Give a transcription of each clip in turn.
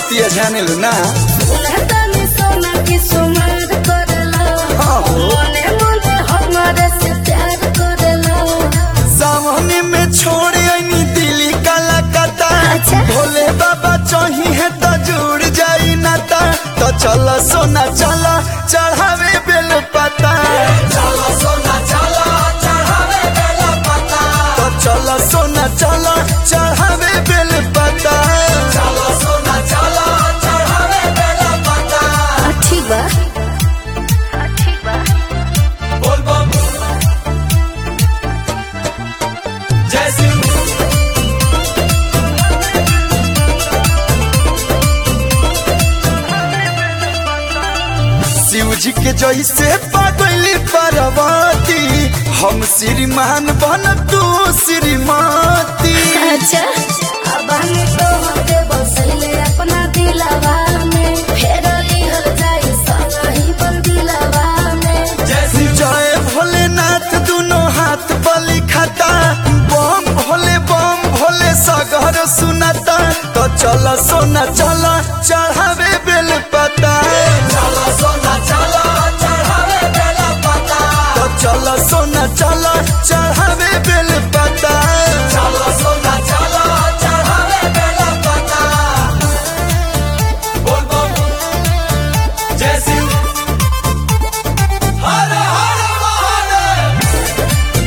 बतिया जाने लो ना तनी सोना की सुमार करला हाँ हो। मने मने हमारे से प्यार करला सामने में छोड़ आईनी दिल्ली कलकत्ता अच्छा। भोले बाबा चाही है तो जुड़ जाई नाता तो चलो सोना चलो चढ़ावे बेल पता चलो सोना चलो चढ़ावे बेल पता तो चलो सोना चलो चढ़ावे बेल पता चलो सोना चलो चढ़ावे बेल पता आ, ठीक बा आ, ठीक बा बोल बम जय सिंह शिव जी के जैसे पागली पार्वती हम श्रीमान बन तू श्रीमती अच्छा अब हम तो होते बसले अपना दिलवा में फेर लिहल जाई सही बन दिलवा में जय भोलेनाथ दोनों हाथ बलि खाता बम भोले बम भोले सगर सुनाता तो चल सोना चल चढ़ावे बेल पता चल सोना चल चढ़ावे बेल पता तो चल सोना चल चढ़ावे बेल पता चल सोना चल चढ़ावे बेल पता बोल बम जय शिव हर हर महादेव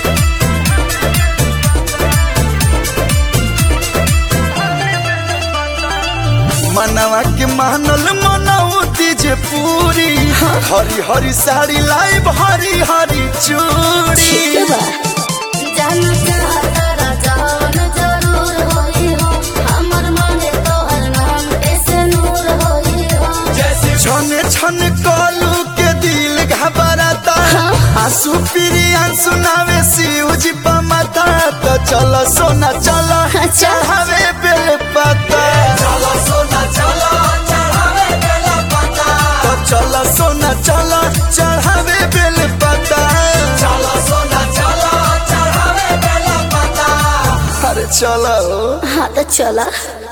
मनवा के मानल मनौती जे पूरी हरी हरी साड़ी लाइब हरी हरी चूड़ी ठीक बा जान चाहता जान जरूर होई हो हमर मने तोहर नाम ऐसे नूर होई हो छन छन कलू के दिल घबराता आंसू पीरी आंसू नावे शिव जी पमाता तो चलो सोना चलो चढ़ावे बेल पता चलो सोना चलो चढ़ावे बेल पता तो चलो सोना चलो चढ़ावे बेल पता चलो सोना चलो चढ़ावे बेल पता अरे चलो हाँ तो चला